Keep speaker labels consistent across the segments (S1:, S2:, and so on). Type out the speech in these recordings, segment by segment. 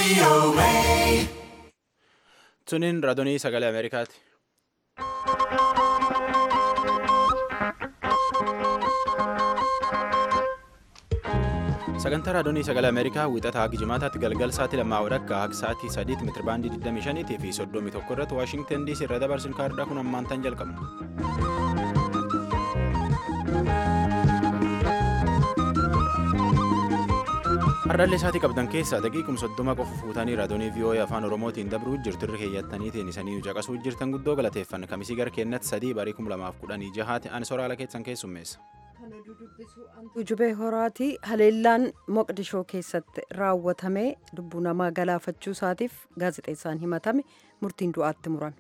S1: Suniin raadiyoo sagalee Ameerikaati. Sagantaa raadiyoo sagalee Ameerikaa wixataa hanga jimaataatti galgal sa'aatii lammaa walakkaa hanga sa'aatii sadiitti meetirabaandii 25 fi 31 irratti Waashingtan DC irra dabarsin kaardhaa kun ammaan tan jalqabna. Hardaallee isaatii qabdan keessaa daqiiqum soddoma qofa fuutanii raadiyoo VOA afaan Oromootiin dabruu jirtu irra keeyyattaniitiin isanii caqasuu jirtan guddoo galateeffanna kamisii gara keenyatti sadii barii kum lamaaf kudhanii jahaati ani soraala keessan keessummeessa.
S2: Ujubee horaatii haleellaan Moqdishoo keessatti raawwatame lubbuu namaa galaafachuu isaatiif gaazexeessaan himatame murtiin du'aatti murame.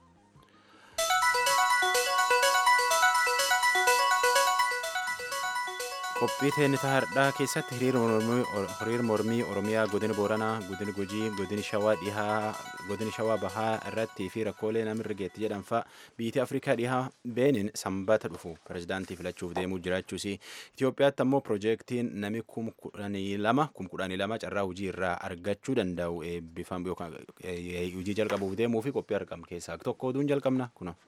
S1: qophii teenita hardhaa keessatti hiriir mormii oromiyaa godina booranaa godina gujii godina shawaa dhihaa godina shawaa bahaa irratti fi rakkoolee namirra geetti jedhanfaa biyyi afrikaa dhihaa beenin sanbata dhufu pirezidaantii filachuuf deemuu jiraachuus itiyoophiyaatti ammoo piroojeektiin nami kum kudhanii lama kum kudhanii lama carraa hojii irraa argachuu danda'u eebbifam yookaan hojii jalqabuuf deemuu fi qophii argam keessaa tokko oduun jalqabna kuna.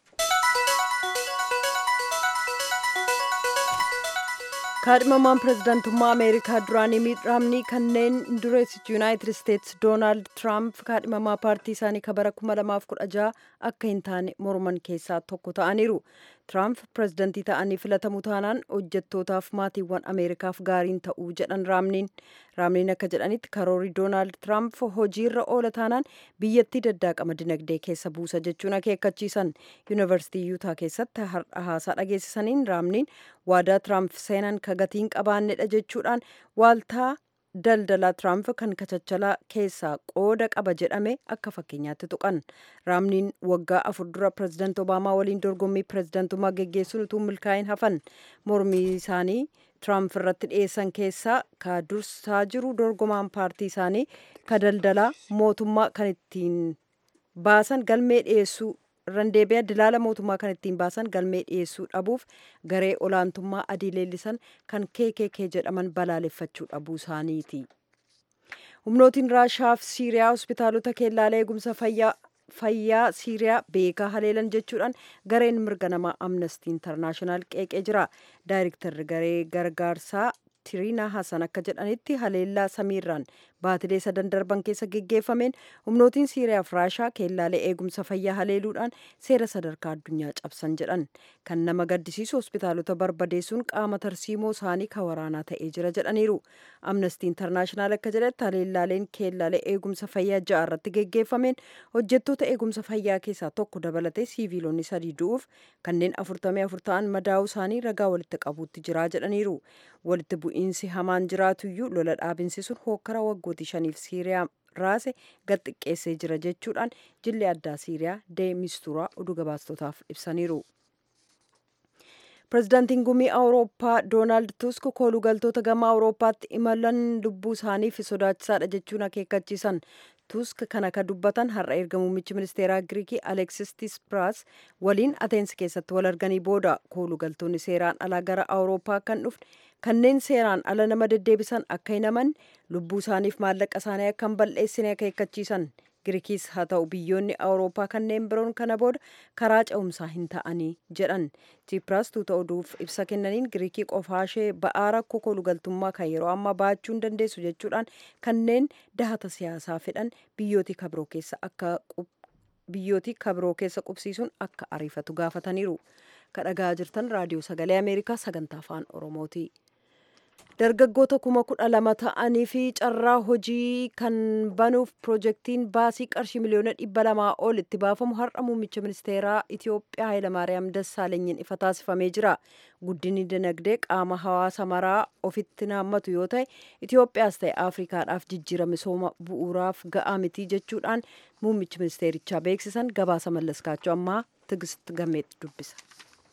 S2: kaadhimamaan pirezidaantummaa ameerikaa duraanii miit raamnii kanneen dureessichi yuunaayitid isteetsi doonaald tiraamp kaadhimamaa paartii isaanii ka bara 2016 akka hin taane morman keessaa tokko ta'aniiru tiraamp pirezidantii ta'anii filatamu taanaan hojjettootaaf maatiiwwan ameerikaaf gaariin ta'uu jedhan raamniin raamniin akka jedhanitti karoorri doonaald tiraamp hojiirra oola taanaan biyyattii daddaaqama dinagdee keessa buusa jechuun akeekkachiisan yuunivarsiitii yuutaa keessatti haasaa dhageessisaniin raamniin waadaa tiraamp seenan ka gatiin qabaannedha jechuudhaan waaltaa daldalaa tiraamp kan kachachalaa keessaa qooda qaba jedhame akka fakkeenyaatti tuqan raamniin waggaa afur dura pirezidaant obaamaa waliin dorgommii pirezidaantummaa geggeessuun utuu milkaa'in hafan mormii isaanii tiraamp irratti dhiyeessan keessaa ka dursaa jiru dorgomaan paartii isaanii ka daldalaa mootummaa kan ittiin baasan galmee dhiyeessuu irraan deebi'a dilaala mootummaa kan ittiin baasan galmee dhiyeessuu dhabuuf garee olaantummaa adii leellisan kan KKK jedhaman balaaleffachuu dhabuu isaaniiti. humnootiin raashaa fi siiriyaa hospitaalota keellaalee eegumsa fayyaa fayyaa siiriyaa beekaa haleelan jechuudhaan gareen mirga namaa amnestii intarnaashinaal qeeqee jira daayirektarri garee gargaarsaa tiriinaa hasan akka jedhanitti haleellaa samiirraan baatilee sadan darban keessa geggeeffameen humnootiin siiriyaa fi raashaa keellaalee eegumsa fayyaa haleeluudhaan seera sadarkaa addunyaa cabsan jedhan kan nama gaddisiisu hospitaalota barbadeessuun qaama tarsiimoo isaanii ka waraanaa ta'ee jira jedhaniiru amnestii intarnaashinaal akka jedhetti haleellaaleen keellaalee eegumsa fayyaa ja'a irratti geggeeffameen hojjettoota eegumsa fayyaa keessaa tokko dabalatee siiviilonni sadii du'uuf kanneen afurtamii afur ta'an madaa'uu isaanii ragaa walitti qabuutti jira jedhaniiru walitti bu'iinsi hamaan jiraatuyyuu lola dhaabinsi sun hookkara waggootii shaniif siiriyaa raase gad xiqqeessee jira jechuudhaan jilli addaa siiriyaa deemisturaa oduu gabaastotaaf ibsaniiru. pirezidaantiin gumii awurooppaa doonaald tusk koolugaltoota gama awurooppaatti imalan lubbuu isaaniif sodaachisaadha jechuun akeekkachiisan tusk kana ka dubbatan har'a erga muummichi ministeeraa giriikii aleksis tispiraas waliin ateensi keessatti wal arganii booda koolugaltoonni seeraan alaa gara awurooppaa kan dhufne kanneen seeraan ala nama deddeebisan akka hin amanne lubbuu isaaniif maallaqa isaanii akka hin balleessine akeekkachiisan giriikiis haa ta'u biyyoonni awurooppaa kanneen biroon kana booda karaa ce'umsaa hin ta'anii jedhan tiipiraas tuuta oduuf ibsa kennaniin giriikii qofaashee ba'aa rakkoo koolugaltummaa kan yeroo ammaa baachuu hin dandeessu jechuudhaan kanneen dahata siyaasaa fedhan biyyootii kabiroo keessa akka biyyootii kabiroo keessa qubsiisuun akka ariifatu gaafataniiru kadhagaa jirtan raadiyoo sagalee ameerikaa sagantaa afaan oromooti. dargaggoota kuma kudha lama ta'anii fi carraa hojii kan banuuf piroojeektiin baasii qarshii miliyoona dhibba lamaa ol itti baafamu har'a muummicha ministeeraa Itiyoophiyaa Hayilamaariyaam Dassaalenyiin ifa taasifamee jira. Guddinni dinagdee qaama hawaasa maraa ofitti naammatu yoo ta'e Itiyoophiyaas ta'e Afrikaadhaaf jijjiirama misooma bu'uuraaf ga'aa miti jechuudhaan muummichi ministeerichaa beeksisan gabaasa mallaskaachuu ammaa Tigist Gameet dubbisa.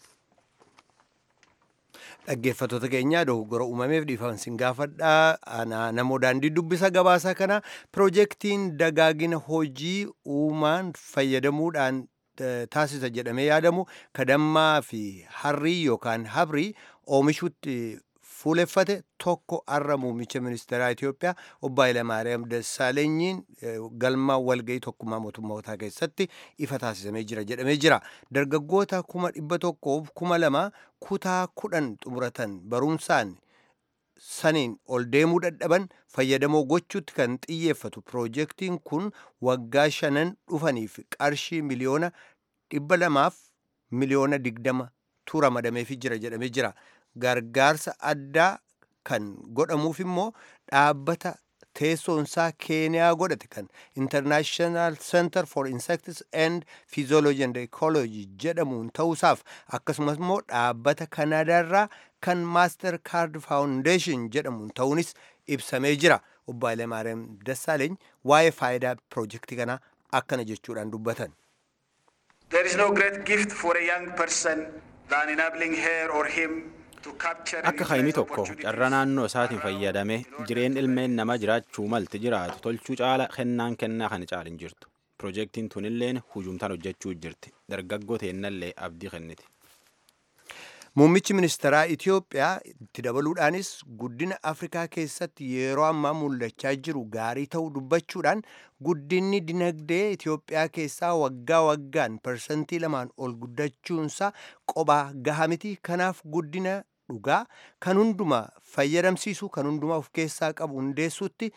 S3: dhaggeeffattoota keenya dogoggora uumameef dhiifama sin gaafadha namoo daandii dubbisa gabaasa kana piroojeektiin dagaagina hojii uumaan fayyadamuudhaan taasisa jedhamee yaadamu kadammaa fi harrii yookaan habrii oomishuutti fuuleffate tokko har'a muummicha ministeeraa Itoophiyaa obbo Hayilamaariyaam Dassaalenyiin galma walgahii tokkummaa mootummootaa keessatti ifa taasisamee jira jedhamee jira. Dargaggoota kuma dhibba tokkoof kuma lama kutaa kudhan xumuratan barumsaan saniin ol deemuu dadhaban fayyadamoo gochuutti kan xiyyeeffatu piroojeektiin kun waggaa shanan dhufaniif qarshii miliyoona dhibba lamaaf miliyoona digdama tu ramadameefi jira jedhamee jira. Gargaarsa addaa kan godhamuuf immoo dhaabbata teessoonsaa keeniyaa godhate kan international center for insects and physiology and ecology jedhamuun ta'uusaaf akkasumas immoo dhaabbata kanaadaarraa kan master card foundation jedhamuun ta'uunis ibsamee jira obbo Hayilamaariyaam Dassaaleeny waa'ee faayidaa piroojeektii kanaa akkana jechuudhaan dubbatan.
S4: There is no great gift for a young person than enabling her or him to capture and
S1: Akka hayni
S4: utilize
S1: tokko
S4: opportunities.
S1: carra naannoo isaatiin fayyadame jireen ilmeen nama jiraachuu malti jiraatu tolchuu caala kennaan kennaa kana caala hin jirtu. Piroojeektiin tunilleen hujumtaan hojjechuu jirti. Dargaggoo teennallee abdii kenniti.
S3: Muummichi ministeeraa Itoophiyaa itti dabaluudhaanis guddina Afrikaa keessatti yeroo ammaa mul'achaa jiru gaarii ta'uu dubbachuudhaan guddinni dinagdee Itoophiyaa keessaa waggaa waggaan parsantii lamaan ol guddachuunsaa qobaa gaha miti. Kanaaf guddina dhugaa kan hundumaa fayyadamsiisu kan hundumaa of keessaa qabu hundeessuutti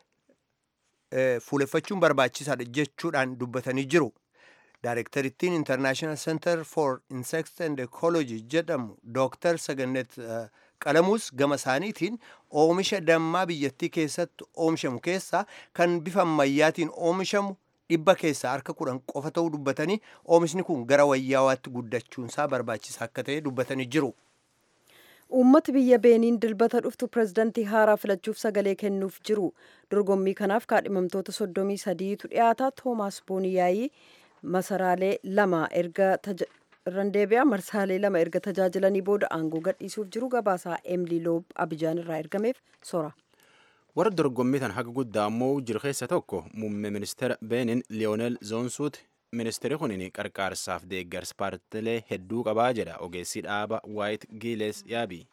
S3: eh, fuuleffachuun barbaachisaadha jechuudhaan dubbatanii jiru. Daarektarittiin International Center for Insects and Ecology jedhamu Dr. Sagannet uh, Qalamuus gama isaaniitiin oomisha dammaa biyyattii keessatti oomishamu keessaa kan bifa ammayyaatiin oomishamu dhibba keessaa harka kudhan qofa ta'uu dubbatanii oomishni kun gara wayyaawaatti guddachuunsaa barbaachisaa akka ta'e dubbatanii jiru.
S2: Uummati biyya Beeniin dilbata dhuftu pirezidantii haaraa filachuuf sagalee kennuuf jiru. Dorgommii kanaaf kaadhimamtoota soddomii sadiitu dhiyaata. Toomaas Booniyaayii masaraalee lama erga taja- irran deebi'a marsaalee lama erga tajaajilanii booda aangoo gadhiisuuf jiru gabaasaa Emilii Loob Abijaan irraa ergameef sora.
S1: Warra dorgommii tan haga guddaa ammoo jiru keessa tokko muummee ministeera Beenin Liyoonel Zoonsuuti. Ministeerri kunin qarqaarsaaf deeggarsa paartilee hedduu qabaa jedha ogeessi dhaaba Waayit Giiles Yaabii.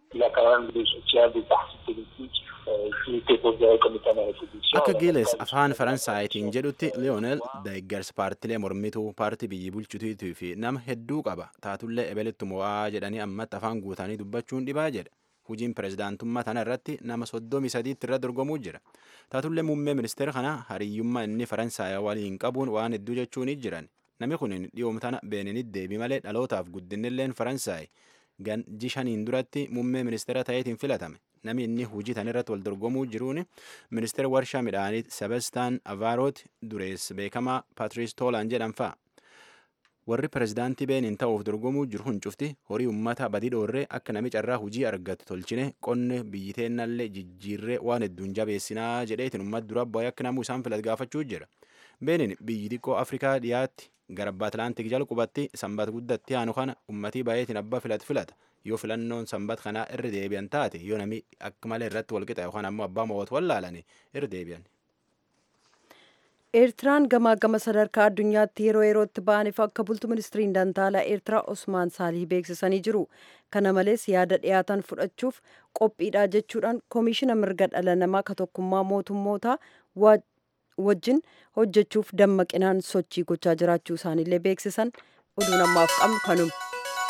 S1: Akka Giiles afaan Faransaayitiin jedhutti Liyoonel deeggarsa paartilee mormituu paartii biyyi bulchutiitii fi nama hedduu qaba. Taatullee ebeletti mo'aa jedhanii ammatti afaan guutanii dubbachuun dhibaa jedha. Hojiin pirezidaantummaa tana irratti nama soddomii sadiitti irra dorgomuu jira. Taatullee muummee ministeera kana hariyyummaa inni Faransaay waliin qabuun waan hedduu jechuun jiran. Namni kun dhiyoom tana Beeninitti deebi malee dhalootaaf guddinilleen Faransaay gan jishaniin duratti muummee ministeera ta'eetiin filatame. Namni inni hojii tan irratti wal dorgomuu jiruun ministeera warshaa midhaanii Sebastaan Avaaroot dureessa beekamaa Patrice Toolaan jedhan fa'a. warri pirezidaantii beeniin ta'uuf dorgomuu jiru hun cufti horii ummata badii dhoorree akka nami carraa hujii argatu tolchine qonne biyyi teennallee jijjiirree waan hedduun jabeessinaa jedheetiin ummata dura bu'ee akka namuu isaan filat gaafachuu jira. Beeniin biyyi xiqqoo Afrikaa dhiyaatti garba Atlaantik jala qubatti sanbata guddatti aanu kana ummatii baay'eetiin abbaa filat filata. Yoo filannoon sanbata kanaa irra deebi'an taate yoo nami akka malee irratti walqixa yookaan ammoo abbaa mo'atu wallaalanii irra deebi'an.
S2: Eertiraan gamaa gama sadarkaa addunyaatti yeroo yerootti ba'aniif akka bultu ministiriin dantaalaa Eertiraa Osmaan Saalih beeksisanii jiru. Kana malees yaada dhiyaatan fudhachuuf qophiidha jechuudhaan koomishina mirga dhala namaa ka tokkummaa mootummootaa wajjin hojjechuuf dammaqinaan sochii gochaa jiraachuu isaaniillee beeksisan oduun ammaaf qabnu kanuma.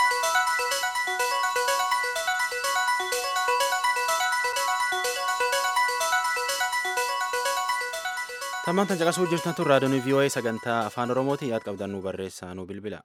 S1: Tammaan tan caqasuu jirtan tun raadiyoon VOA sagantaa afaan Oromooti yaad qabdan nu barreessaa nu bilbila.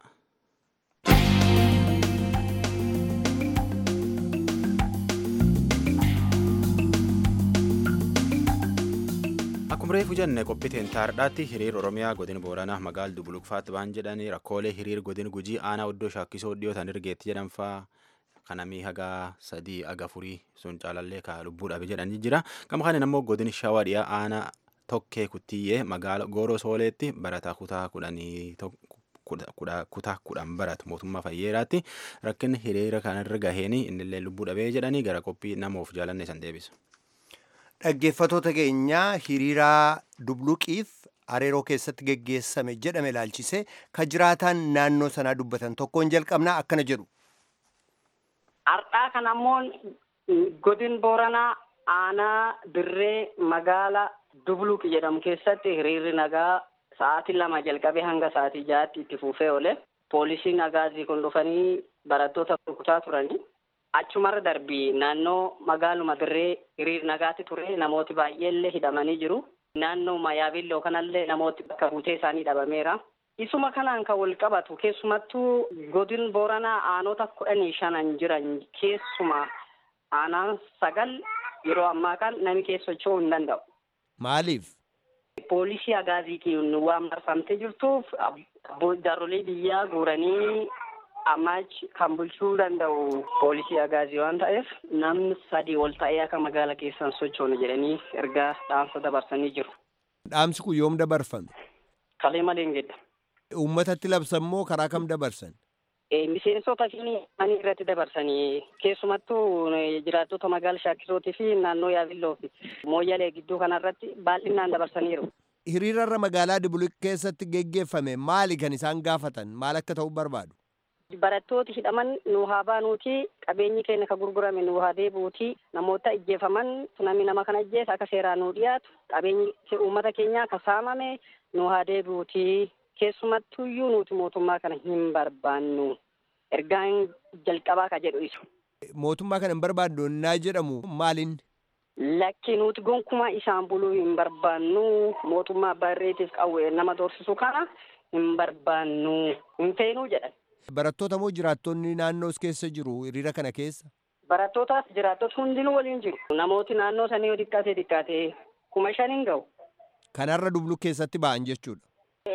S1: Akkuma reefu jenne qophiiteen taardhaatti hiriir Oromiyaa godin Booranaa magaal Dubulukfaatti ba'an jedhanii rakkoolee hiriir godin Gujii aanaa oddoo shaakkisoo dhiyootan ergeetti jedhan fa'aa kanamii haga sadii aga furii sun caalallee ka lubbuu dhabe jedhanii jira. Gama kanin ammoo godin shawaa dhiyaa aanaa tokkee kuttiyyee magaala gooroo sooleetti barataa kutaa kudhanii kutaa kudhan baratu mootummaa fayyeeraatti rakkinni hiriira kanarra gaheen innillee lubbuu dhabee jedhanii gara qophii namoof jaalanne san deebisa.
S3: Dhaggeeffatoota keenyaa hiriiraa dubluqiif areeroo keessatti geggeessame jedhame ilaalchise ka jiraataan naannoo sanaa dubbatan tokkoon jalqabnaa akkana jedhu.
S5: Har'aa kan ammoo Godin Booranaa aanaa dirree magaala Dubluq jedhamu keessatti hiriirri nagaa sa'aatii lama jalqabee hanga sa'aatii jahaatti itti fufee oole. Poolisiin agaazii kun dhufanii barattoota rukutaa turanii. Achumarra darbii naannoo magaaluma dirree hiriir nagaatti ture namooti baay'eellee hidhamanii jiru. Naannoo Mayaabilloo kanallee namooti bakka buutee isaanii dhabameera. Isuma kanaan kan wal qabatu keessumattuu godin Booranaa aanota kudhanii shanan jiran keessuma aanaan sagal yeroo ammaa kan namni keessa socho'uu hin danda'u.
S3: Maaliif?
S5: Poolisii agaaziitiin waan marfamtee jirtuuf jaarolii biyyaa guuranii ammaachi kan bulchuu danda'u poolisii agaazii waan ta'eef namni sadii ol ta'ee akka magaala keessan sochoonu jedhanii ergaa dhaamsa dabarsanii jiru.
S3: Dhaamsi kun yoom dabarfame?
S5: Kalee malee hin gedda.
S3: Uummatatti labsan moo karaa kam dabarsan?
S5: Miseensota fi manii irratti dabarsanii keessumattuu jiraattota magaala shaakkisootii fi naannoo yaabilloo fi mooyyalee gidduu kanarratti baay'inaan dabarsaniiru.
S3: Hiriirarra magaalaa Dubuluq keessatti geggeeffame maali kan isaan gaafatan? Maal akka ta'u barbaadu?
S5: Barattooti hidhaman nu haa baanuuti qabeenyi keenya ka gurgurame nu haa deebuuti namoota ajjeefaman namni nama kana ajjeese akka seeraan nu dhiyaatu qabeenyi uummata keenyaa ka saamame nu haa deebi'uuti keessumattuyyuu nuti mootummaa kana hin barbaannu ergaan jalqabaa ka jedhu isu.
S3: Mootummaa kana hin barbaaddu naa jedhamu maaliin?
S5: Lakki nuti gonkumaa isaan buluu hin barbaannu mootummaa abbaa irreetiif qawwee nama doorsisu kana hin barbaannu hin feenuu jedhan.
S3: Barattoota moo jiraattonni naannoo keessa jiru hiriira kana keessa?
S5: Barattootaas jiraattota hundinuu waliin jiru. Namooti naannoo sanii yoo xiqqaate xiqqaate kuma shan hin ga'u.
S3: Kanarra Dubuluq keessatti ba'an jechuudha.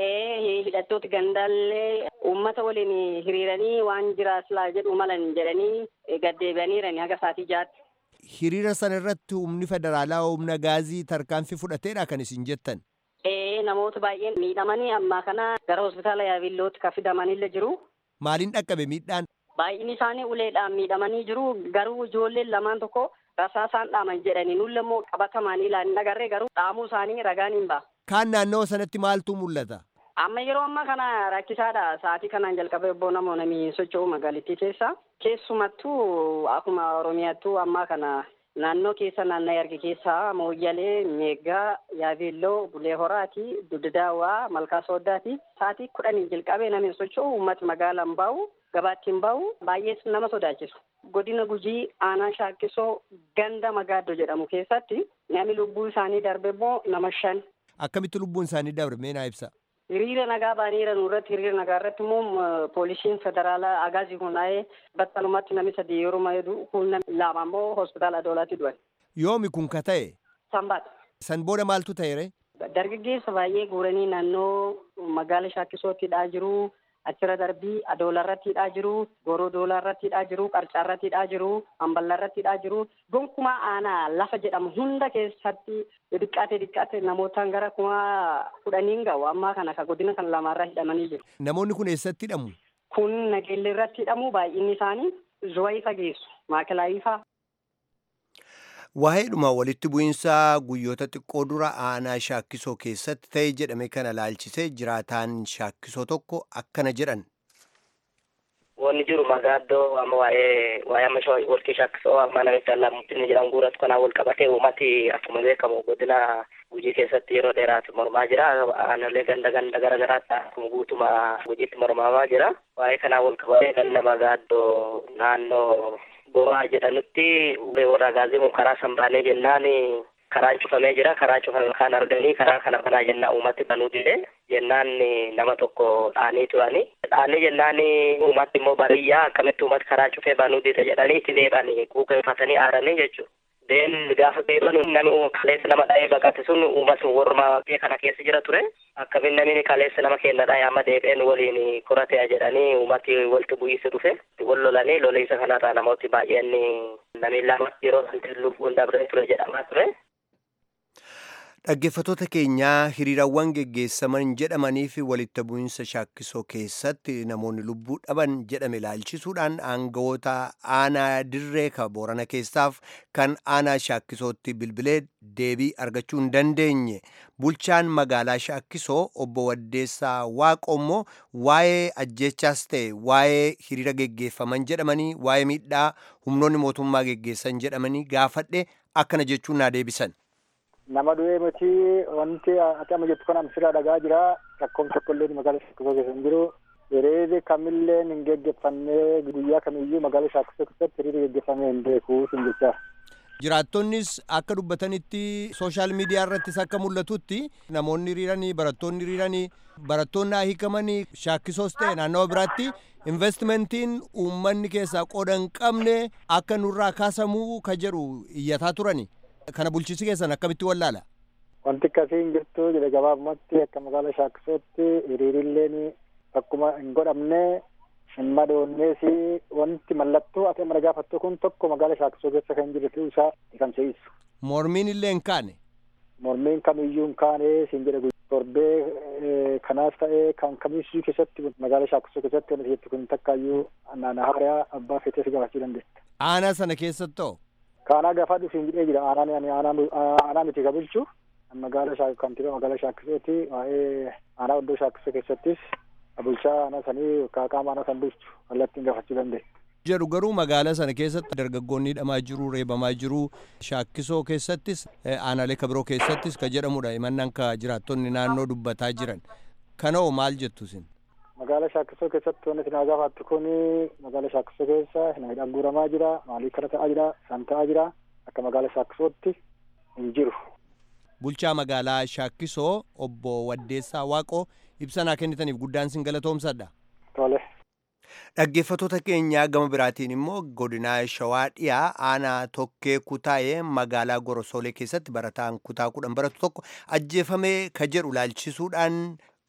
S5: Ee hidhattooti gandaallee uummata waliin hiriiranii waan jiraaslaa jedhu malan jedhanii gaddeebi'aniirani haga saatii jaatti.
S3: Hiriira sana irratti humni federaalaa humna gaazii tarkaanfii fudhateedha kan isin jettan.
S5: Ee namoota baay'een miidhamanii ammaa kana gara hospitaala yaabillootti kan fidamanillee jiru.
S3: Maaliin dhaqqabe miidhaan?
S5: Baay'inni isaanii uleedhaan miidhamanii jiru garuu ijoolleen lamaan tokko rasaasaan dhaaman jedhanii nulle immoo qabatamaan ilaalin agarree garuu dhaamuu isaanii ragaan hin ba'a.
S3: Kaan naannawa sanatti maaltu mul'ata?
S5: Amma yeroo ammaa kana rakkisaadha. Sa'aatii kanaan jalqabee obbo namoo namni socho'u magaalittii keessa. Keessumattuu akkuma Oromiyaattuu ammaa kana naannoo keessa naannoo arge keessa Mooyyalee, Meeggaa, Yaabeelloo, Bulee Horaati, Duddaawaa, Malkaa Sooddaati. Sa'aatii kudhanii jalqabee namni socho'u uummati magaalaan bahu gabaatti hin bahu baay'ee nama sodaachisu. Godina Gujii aanaa shaakkisoo ganda Magaaddoo jedhamu keessatti namni lubbuu isaanii darbe immoo nama shan.
S3: Akkamitti lubbuun isaanii darbe mee naa ibsa?
S5: Hiriira nagaa baaniira nurratti hiriira nagaa irratti immoo poolisiin federaalaa agaazii hundaa'ee battalumatti namni sadii yeroo mayeedu kun lama immoo hospitaala Adoolaatti du'an.
S3: Yoomi kun ka ta'e?
S5: Sanbaata.
S3: San booda maaltu ta'e?
S5: Dargaggeessa baay'ee guuranii naannoo magaala shaakkisootti hidhaa jiru. Achirra darbii adoola irratti hidhaa jiru, goroo doolaa irratti hidhaa jiru, qarcaa irratti hidhaa jiru, hamballa irratti hidhaa jiru. Gonkumaa aanaa lafa jedhamu hunda keessatti xiqqaate xiqqaate namootaan gara kuma kudhaniin ga'u ammaa kana ka godina kan lamaarraa hidhamanii jiru.
S3: Namoonni kun eessatti hidhamu?
S5: Kun nageelle irratti hidhamu baay'inni isaanii zuwayii fageessu, maakilaayi faa.
S3: Waa'eedhuma walitti bu'iinsa guyyoota xiqqoo dura aanaa shaakkisoo keessatti ta'e jedhame kana laalchisee jiraataan shaakkisoo tokko akkana jedhan.
S6: Wanni jiru magaaddoo amma waa'ee waa'ee amma walqii shaakkisoo amma namicha lamatti inni jedhamu guuratu kanaan wal qabatee uummati akkuma beekamu godina gujii keessatti yeroo dheeraatu mormaa jira. Aanolee ganda ganda gara garaatti akkuma guutuma gujiitti mormamaa jira. Waa'ee kanaan wal qabatee ganda magaaddoo naannoo Booraa jedhanutti warra gaazii karaa sanbaanee jennaan karaan cufamee jira. Karaa cufame kan arganii karaa kana banaa jennaan uummatti banuu dide jennaan nama tokko dhaanii turani. Dhaanii jennaan uummatti immoo bariyyaa akkamitti uummatti karaa cufee banuu dide jedhanii itti deebanii kuukeeffatanii aaranii jechuudha. Deen gaafa deebanu namni kaleessa nama dha'ee baqate sun uummata warra kana keessa jira ture. Akkamiin namni kaleessa nama keenya dha'ee amma deebi'een waliin koratea jedhanii uummati walitti bu'iinsa dhufe. Wal lolanii loliinsa kanarraa namooti baay'een namni lama yeroo sanatti lubbuun dabree ture jedhamaa ture.
S3: Dhaggeeffattoota keenyaa hiriirawwan geggeessaman jedhamanii fi walitti bu'iinsa shaakkisoo keessatti namoonni lubbuu dhaban jedhame ilaalchisuudhaan aangawoota aanaa dirree ka boorana keessaaf kan aanaa shaakkisootti bilbilee deebii argachuu hin dandeenye. Bulchaan magaalaa shaakkisoo obbo Waddeessaa Waaqommoo waa'ee ajjeechaas ta'e waa'ee hiriira geggeeffaman jedhamanii waa'ee miidhaa humnoonni mootummaa geggeessan jedhamanii gaafadhe akkana jechuun naa deebisan.
S7: nama du'ee miti wanti ati amma jettu kana sirraa dhagaa jira rakkoon tokko illee magaalaa shaakkisoo keessa hin jiru hiriirri kamillee hin geggeeffanne guyyaa kamiyyuu magaalaa shaakkisoo keessatti hiriirri geggeeffamee hin beeku sin jechaa.
S3: Jiraattonnis akka dubbatanitti sooshaal miidiyaa irrattis akka mul'atutti namoonni hiriiranii barattoonni hiriiranii barattoonni haa hiikamanii shaakkisoos ta'e naannawa biraatti investimentiin uummanni keessaa qooda hin qabne akka nurraa kaasamuu ka jedhu iyyataa turani. Kana bulchiinsi keessan akkamitti wallaala?
S7: Wanti akkasii hin jirtu jedhe gabaabumatti akka magaalaa shaakkisootti hiriirilleen akkuma hin godhamne hin madoonnees wanti mallattoo ati amma gaafattu kun tokko magaalaa shaakkisoo keessa kan jiru ta'uu isaa kan se'isu.
S3: Mormiin illee hin kaane?
S7: Mormiin kamiyyuu hin kaane siin jedhe torbee kanaas ta'ee kan kamiyyuu keessatti magaalaa shaakkisoo keessatti wanti jettu kun takkaayyuu naannoo haaraa abbaa feetee si gaafachuu dandeessa.
S3: Aanaa sana keessatti ta'o?
S7: Kaanaa gaafa dhufiin jedhee jira aanaan aanaa miti ka bulchu magaalaa kantiibaa magaalaa shaakkisooti waa'ee aanaa oddoo shaakkisoo keessattis bulchaa aanaa sanii qaama aanaa san bulchu kallattiin gaafachuu dandeenya.
S3: jedhu garuu magaalaa sana keessatti dargaggoonni hidhamaa jiru reebamaa jiru shaakkisoo keessattis aanaalee kabiroo keessattis ka jedhamudha himannaan ka jiraattonni naannoo dubbataa jiran kana hoo maal jettu isin
S7: magaalaa shaakkisoo keessatti wanti isin gaafattu kun magaalaa shaakkisoo keessa nama hidhaan guuramaa jira maalii kana ta'aa jira san ta'aa jira akka magaalaa shaakkisootti hin jiru.
S3: bulchaa magaalaa shaakkisoo obbo Waddeessaa Waaqoo ibsa naa kennitaniif guddaan sin galatoomsadha.
S7: Tole.
S3: Dhaggeeffattoota keenyaa gama biraatiin immoo godinaa Shawaa dhiyaa aanaa tokkee kutaa'ee magaalaa Gorosolee keessatti barataan kutaa kudhan baratu tokko ajjeefamee ka jedhu laalchisuudhaan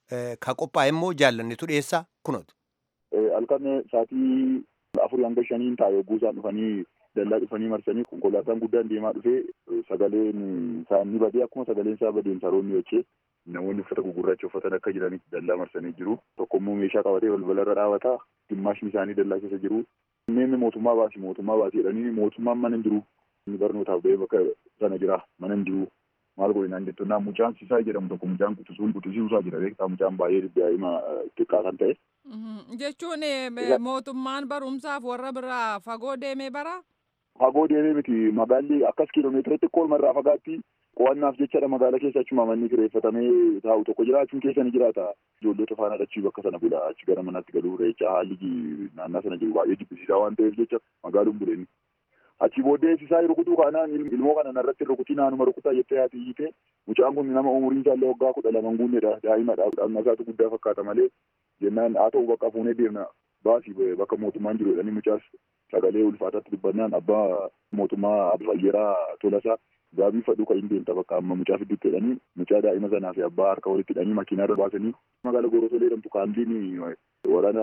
S3: ka qophaa'e immoo jaallannetu dhiyeessa kunooti.
S8: Halkan sa'aatii afurii hanga shaniin taa'e yogguu isaan dhufanii dallaa dhufanii marsanii konkolaataan guddaan deemaa dhufee sagaleen isaanii badee akkuma sagaleen isaa badeen saroonni jechee namoonni uffata gugurraacha uffatan akka jiranitti dallaa marsanii jiru. Tokko immoo meeshaa qabatee balbala irra dhaabataa dhimmaashni isaanii dallaa keessa jiru. Inni mootummaa baasi mootummaa baasi jedhanii mootummaan mana hin jiru. Inni barnootaaf ba'ee bakka sana jira mana hin jiru. Maal godhinaan jettu naa mucaan sisaa jedhamu tokko mucaan quxisuun quxisiisaa jira beektaa mucaan baay'ee daa'ima xiqqaa kan ta'e.
S9: Jechuun mootummaan barumsaaf warra biraa fagoo deemee bara?
S8: Fagoo deemee miti magaalli akkas kiiloomeetira xiqqoo irraa fagaatti qo'annaaf jechadha magaala keessa achuma manni kireeffatamee taa'u tokko jiraachuun keessa ni jiraata. Ijoollota faana dhachii bakka sana bula achi gara manaatti galuu reecha haalli naannaa sana jiru baay'ee jibbisiisaa waan ta'eef jecha magaaluun buleeni. Achi booddee isaa rukutuu kaanaan ilmoo kana narratti rukutii naanuma rukutaa jettee haati hiite mucaan kun nama umuriin isaallee waggaa kudha lama guunnedha daa'imadha dhaqna isaatu guddaa fakkaata malee jennaan haa ta'u bakka fuunee deemna baasii bakka mootummaan jiru jedhanii mucaas sagalee ulfaataatti dubbannaan abbaa mootummaa fayyeraa tolasaa gaabii fadhu kan hin deemta bakka amma mucaa fiddutti jedhanii mucaa daa'ima sanaa fi abbaa harka walitti hidhanii makiinaa irra baasanii magaala gorosolee jedhamtu kaambiin waraana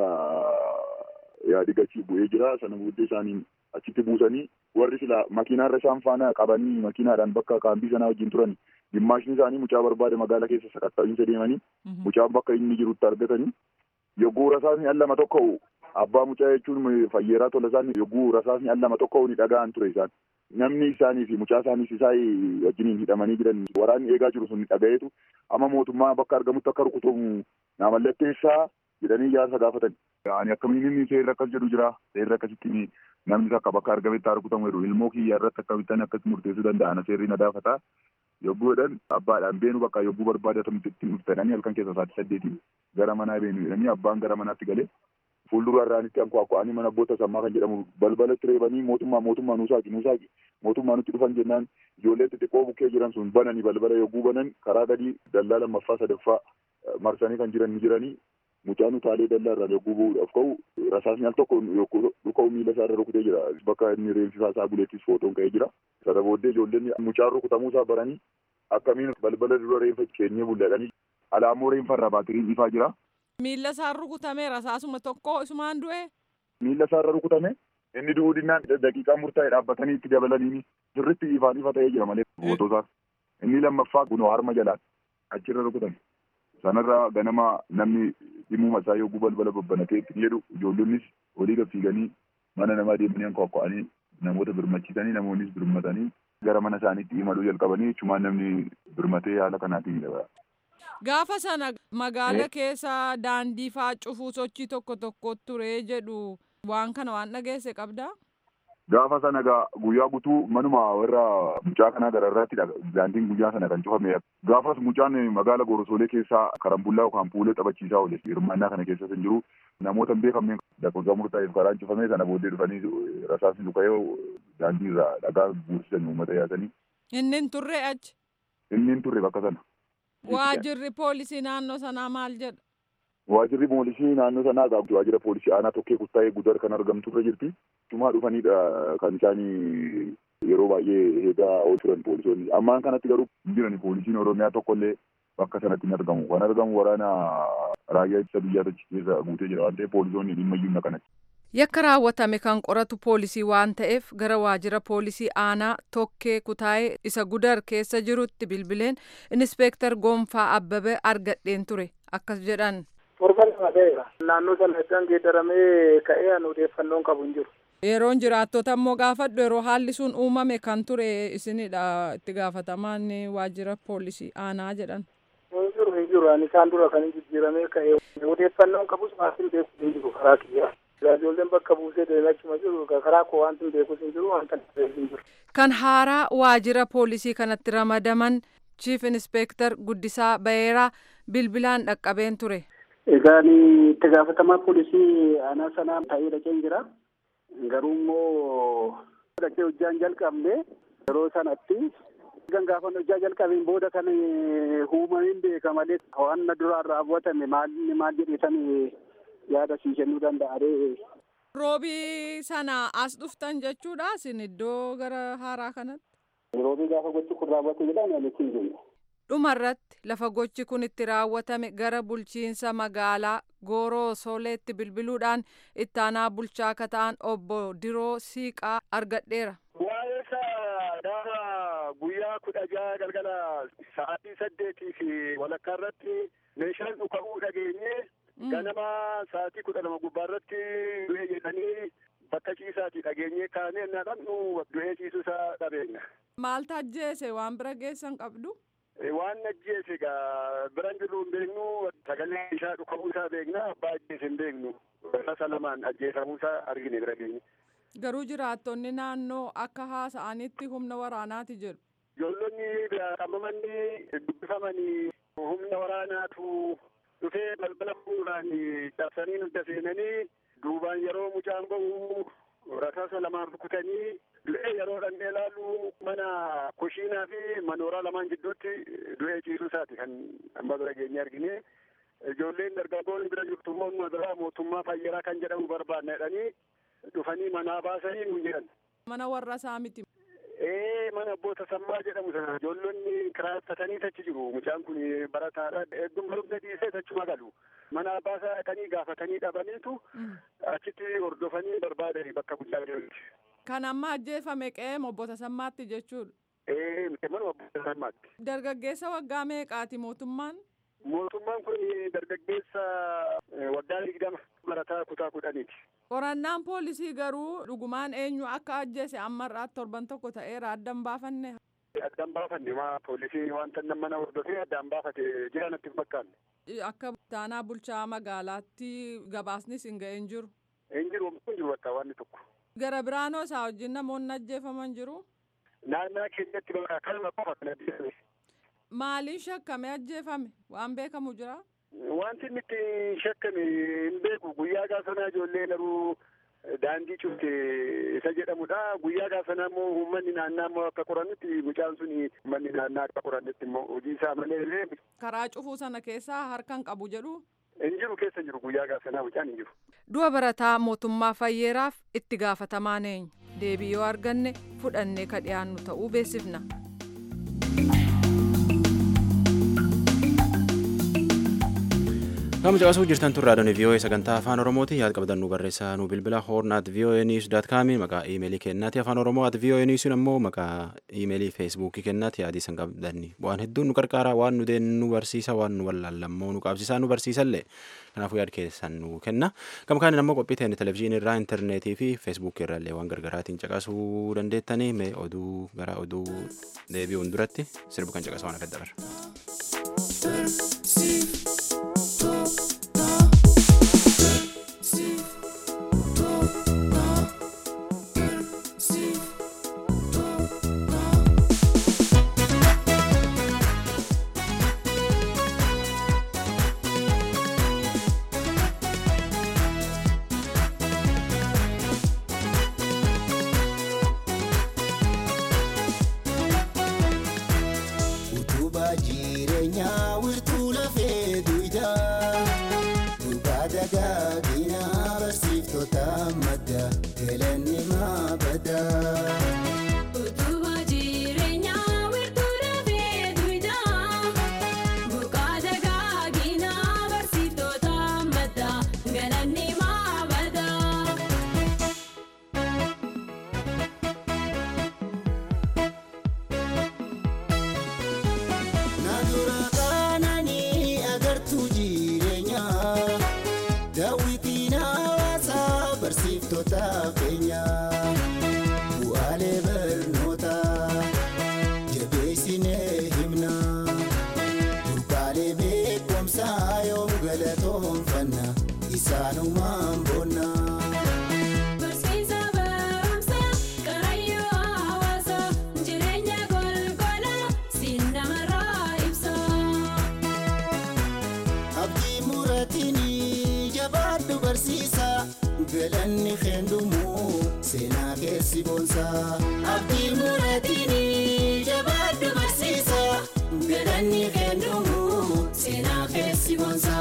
S8: yaadigachi bu'ee jira sana booddee isaaniin achitti buusanii warri sila makiinaarra isaan faana qabanii makiinaadhaan bakka kaambii sanaa wajjin turan dhimmaashni isaanii mucaa barbaade magaala keessa sakatta'iinsa deemanii mucaan bakka inni jirutti argatanii yogguu rasaasni al lama tokko abbaa mucaa jechuun fayyeeraa tola isaan yogguu rasaasni al lama tokko ni dhaga'an ture isaan namni isaanii fi mucaa isaaniis isaa wajjiniin hidhamanii jiran waraanni eegaa jiru sun dhaga'eetu amma mootummaa bakka argamutti akka rukutamu naa mallatteessaa jedhanii ijaarsa gaafatan. Ani akkamiin inni seerri akkas jedhu jira seerri akkasitti namni akka bakka argametti haa rukutamu jedhu ilmoo kiyya irratti akkamittan akkatti murteessuu danda'an seerri na daafata. Yogguu jedhan abbaadhaan beenu bakka yogguu barbaade akkamitti ittiin dhuftananii halkan keessa sa'aatii saddeetiin gara manaa beenu jedhanii abbaan gara manaatti galee fuuldura irraanitti ankwaakwa'anii mana abboota sammaa kan jedhamu balbalatti reebanii mootummaa mootummaa nuusaaqi nuusaaqi mootummaa nutti dhufan jennaan ijoollee xixiqqoo bukkee jiran sun bananii balbala yogguu banan karaa gadii dallaa lammaffaa sadaffaa marsanii kan jiran ni jiranii mucaan utaalee dallaa irraa yogguu bu'uudhaaf ka'u rasaasni al tokko dhuka'u miila isaa irra rukutee jira bakka inni reenfisaa isaa buleettis footoon ka'ee jira sana booddee ijoolleen mucaan rukutamuu isaa baranii akkamiin balbala dura reenfa keenyee bulladhanii alaammoo reenfa irraa baatiriin ifaa jira.
S9: Miila isaa rukutame rasaasuma tokko isumaan du'e.
S8: Miila isaa irra rukutame inni du'uu dinnaan daqiiqaa murtaa'e dhaabbatanii itti dabalanii sirritti ifaan ifa ta'ee jira malee footoo isaa. inni lammaffaa kunoo harma jalaan achirra rukutan sanarra ganama namni dhimuma isaa yogguu balbala babbanatee itti jedhu ijoollonnis olii gad fiiganii mana namaa deemanii hanqooqqa'anii namoota birmachiisanii namoonnis birmatanii gara mana isaaniitti imaluu jalqabanii jechumaan namni birmatee haala kanaatiin jira.
S9: Gaafa sana magaala keessa daandii faa cufuu sochii tokko tokko ture jedhu waan kana waan dhageesse qabdaa?
S8: Gaafa sana gaa guyyaa guutuu manuma warra mucaa kanaa gararraatti daandiin guyyaa sana kan cufame. Gaafas mucaan magaala Gorosoolee keessaa karambullaa yookaan puulee taphachiisaa oole hirmaannaa kana keessas hin jiru. Namoota hin beekamneen lakkoofsa murtaa'eef karaan cufame sana booddee dhufanii rasaasni dhuka'ee daandii irraa dhagaa guursisan uummata yaasanii.
S9: Inni hin turre achi.
S8: Inni hin turre bakka sana.
S9: Waajirri poolisii naannoo sanaa maal jedha?
S8: Waajirri poolisii naannoo sanaa gaa waajira poolisii aanaa tokkee kuttaa'ee gudar kan argamtu irra jirti. Cumaa dhufanidha kan isaanii yeroo baay'ee eegaa turan poolisoonni. Ammaan kanatti garuu jiran poolisiin Oromiyaa tokkollee bakka sanatti hin argamu. Kan argamu waraana raayyaa ittisa biyyaa achi keessa guutee jira waan ta'eef poolisoonni dhimma iyyuu kanatti.
S9: Yakka raawwatame kan qoratu poolisii waan ta'eef gara waajjira poolisii aanaa tokkee kutaa'ee isa gudar keessa jirutti bilbileen inspeektar Gonfaa Abbabee argadheen ture akkas jedhan.
S10: Torban lama ta'eera. Naannoo sana iddaan geeddaramee ka'ee an odeeffannoon qabu hin jiru.
S9: Yeroon jiraattota immoo gaafadhu yeroo haalli sun uumame kan ture isinidha itti gaafatamaan waajjira poolisii aanaa jedhan.
S10: Hin jiru hin jiru ani isaan dura kan jijjiiramee ka'ee odeeffannoon qabus maatiin beeku hin jiru karaa kiyyaa. Ijoolleen bakka buusee deemee achuma jiru karaa koo wanti hin beekus hin jiru wanta hin jiru.
S9: Kan haaraa waajjira poolisii kanatti ramadaman chiif inspeektar Guddisaa Bayeeraa bilbilaan dhaqqabeen ture.
S11: Egaan itti gaafatamaa poolisii aanaa sanaa ta'ee dhaqeen jira. Garuu immoo dhaqee hojjaan jalqabne yeroo sanatti kan gaafa hojjaa jalqabeen booda kan uumameen beeka malee waan duraan raawwatame maal maal jedheetan yaada sii kennuu danda'a.
S9: Roobii sana as dhuftan jechuudha isin iddoo gara haaraa kanatti.
S11: Roobii gaafa gochi kun raawwate jedhan ani ittiin jenna.
S9: dhumarratti lafa gochi kun itti raawwatame gara bulchiinsa magaalaa gooroo sooleetti bilbiluudhaan ittaanaa bulchaa akka ta'an obbo Diroo Siiqaa argadheera.
S12: Waa'ee isaa gaafa guyyaa kudha jaha galgala sa'aatii saddeetii fi walakkaa irratti meeshaan dhuka'uu dhageenye ganama sa'aatii kudha lama gubbaa irratti du'e jedhanii bakka ciisaati dhageenye kaanee na dhabnu du'ee ciisuu isaa dhabeenya.
S9: Maal ajjeese waan bira geessan qabdu?
S12: waan ajjeese egaa biran jirru hin beeknu sagalee isaa dhuka'uu isaa beekna abbaa ajjeese hin beeknu rasa lamaan ajjeefamuu isaa argine bira geenye.
S9: Garuu jiraattonni naannoo akka haasa'anitti humna waraanaati jedhu.
S12: Ijoollonni qabamanii dubbifamanii humna waraanaatu dhufee balbala fuudhaan cabsanii nutti seenanii duubaan yeroo mucaan bahu rasaasa lamaan rukutanii du'ee yeroo dhannee ilaalu mana kushiinaa fi manooraa lamaan gidduutti du'ee ciisuu isaati kan amma bira geenye argine. Ijoolleen dargaggoon bira jirtu immoo biraa mootummaa fayyaraa kan jedhamu barbaadna jedhanii dhufanii manaa baasanii nu jedhan.
S9: Mana warra isaa miti.
S12: Ee mana abboota sammaa jedhamu sana ijoollonni kiraaffatanii tachi jiru. Mucaan kun barataadha. Eegduma barumsa dhiisee tachuma galu. Mana abbaasaa dhaqanii gaafatanii dhabaniitu achitti hordofanii barbaadanii bakka guddaa jirutti.
S9: Kan amma ajjeefame qe'ee abboota sammaatti jechuudha.
S12: Ee mana abboota sammaatti.
S9: Dargaggeessa waggaa meeqaati mootummaan?
S12: Mootummaan kun dargaggeessa waggaa digdama barataa kutaa kudhaniiti.
S9: Qorannaan poolisii garuu dhugumaan eenyu akka ajjeese ammarraatti torban tokko ta'eera addan baafanne.
S12: Addaan baafanne maa poolisii wanta mana hordofee addaan baafate jira natti hin fakkaanne.
S9: Akka taanaa bulchaa magaalaatti gabaasnis hin ga'een jiru.
S12: Hin jiru hin jiru bakka waan tokko.
S9: Gara biraanoo isaa wajjin namoonni ajjeefaman jiru.
S12: Naannaa keenyatti bakka kalma qofa kan ajjeefame.
S9: Maaliin shakkame ajjeefame waan beekamu jira?
S12: Wanti inni itti shakkame hin beeku guyyaa gaafanaa ijoollee garuu daandii cufte isa jedhamudha. Guyyaa gaafanaa immoo uummanni naannaa immoo akka qorannutti mucaan sun uummanni naannaa akka qorannutti immoo hojii isaa malee.
S9: Karaa cufuu sana keessaa harkan qabu jedhu.
S12: Hin jiru keessa jiru guyyaa gaafanaa mucaan hin jiru.
S9: Du'a barataa mootummaa fayyeeraaf itti gaafatamaan eenyu deebii yoo arganne fudhannee ka dhiyaannu ta'uu beeksifna.
S1: Kama caqasuu jirtan turraa doonii VOA sagantaa afaan Oromooti yaad qabdan nu barreessaa nu bilbila horn at VOA news dot com maqaa iimeelii kennaati afaan Oromoo at VOA news ammoo maqaa iimeelii feesbuukii kennaati yaadii san qabdanni waan hedduun nu qarqaara waan nu deen nu barsiisa waan nu wallaallammoo nu qaabsisaa nu barsiisallee kanaafuu yaad keessan nu kenna gama kaaniin ammoo qophii ta'e televizyiinii irraa intarneetii fi feesbuukii irraallee waan gargaraatiin caqasuu dandeettanii mee oduu gara oduu deebi'uun duratti sirbu kan caqasa waan akka dabarra.
S13: galanni keendumu seenaa keessi boonsa abdii muratini jabaaddu barsiisa galanni keendumu seenaa keessi boonsa.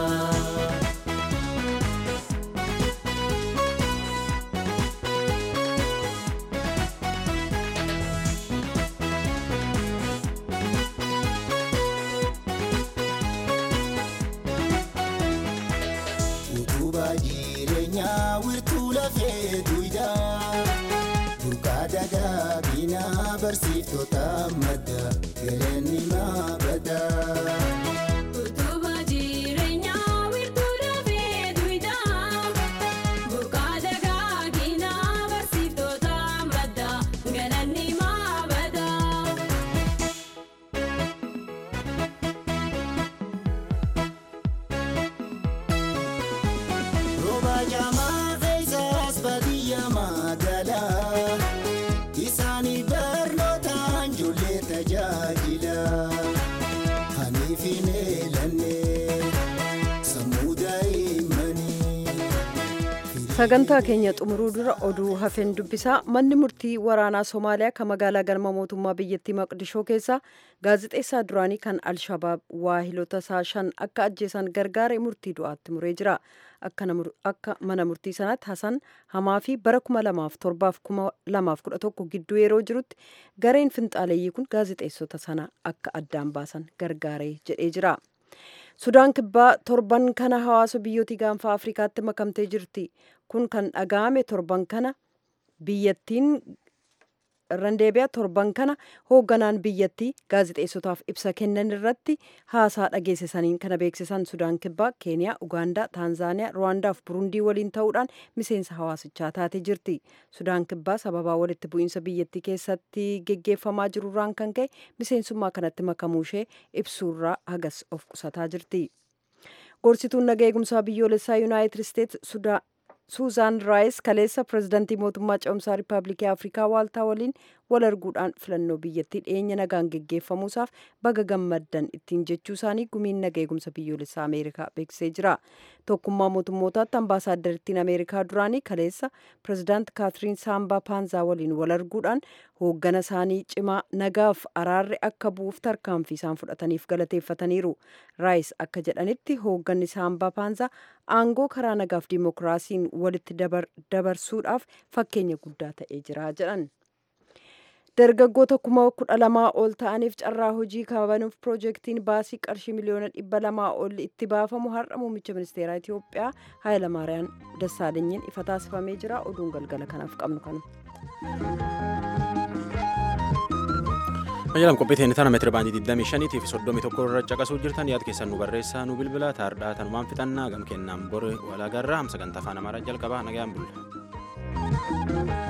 S13: Utubaa jireenyaa wirtuu lafee duwidaa Burqaa dagaagina barsiiftota madda galanni maabada.
S14: Utubaa jireenyaa wirtuu lafee duwidaa Burqaa dagaagina barsiiftota madda galanni maabada.
S13: Rooba jaamaa keessaas baadiyyaa magaalaa isaanii barnootaan ijoollee tajaajila. Haniif hin eelanne sammuu daa'immanii.
S2: sagantaa keenya xumuruu dura oduu hafeen dubbisaa manni murtii waraanaa somaaliyaa kan magaalaa galma mootummaa biyyattii maqdishoo keessaa gaazixeessaa duraanii kan alshabaab waahilota isaa shan akka ajjeesan gargaare murtii du'aatti muree jira akka namur- akka mana murtii sanaatti hasan hamaa fi bara 2007 fi 2011 gidduu yeroo jirutti gareen finxaaleeyyii kun gaazixeessota sana akka addaan baasan gargaaree jedhee jira. sudaan kibbaa torban kana hawaasa biyyooti gaanfa afrikaatti makamtee jirti kun kan dhaga'ame torban kana biyyattiin irran deebi'a torban kana hoogganaan biyyattii gaazixeessotaaf ibsa kennan irratti haasaa dhageessisaniin kana beeksisan sudaan kibbaa keeniyaa ugaandaa taanzaaniyaa ruwaandaa fi burundii waliin ta'uudhaan miseensa hawaasichaa taatee jirti sudaan kibbaa sababaa walitti bu'iinsa biyyattii keessatti geggeeffamaa jirurraan kan ka'e miseensummaa kanatti makamuu ishee ibsuurraa hagas of qusataa jirti gorsituun naga eegumsaa biyyoolessaa yuunaayitid isteets suuzaan raayis kaleessa pirezidantii mootummaa ce'umsaa riippaabilikii afrikaa waaltaa waliin wal arguudhaan filannoo biyyattii dhiyeenya nagaan geggeeffamuusaaf baga gammaddan ittiin jechuu isaanii gumiin naga eegumsa biyyoolessaa ameerikaa beeksisee jira tokkummaa mootummootaatti ambaasaaddariittiin ameerikaa duraanii kaleessa pirezidaant kaatiriin saambaa paanzaa waliin wal arguudhaan hooggana isaanii cimaa nagaaf araarri akka bu'uuf tarkaanfii isaan fudhataniif galateeffataniiru raayis akka jedhanitti hoogganni saambaa paanzaa aangoo karaa nagaaf dimookiraasiin walitti dabarsuudhaaf fakkeenya guddaa ta'ee jira jedhan. dargaggoota kuma kudha lamaa ol ta'aniif carraa hojii kabanuuf piroojeektiin baasii qarshii miliyoona dhibba lamaa ol itti baafamu har'a muummicha ministeeraa Itoophiyaa Hayilamaariyaam Dassaalenyiin ifa taasifamee jira oduun galgala kanaaf qabnu kanu.
S1: Ayyalam qophii teenya tana meetira baandii 25 fi 31 irra caqasuu jirtan yaada keessan nu barreessaa nu bilbila taardhaa tanumaan fixannaa gam kennaan bor walaagarraa hamsa gantaa afaan amaaraa jalqabaa nagayaan bulla.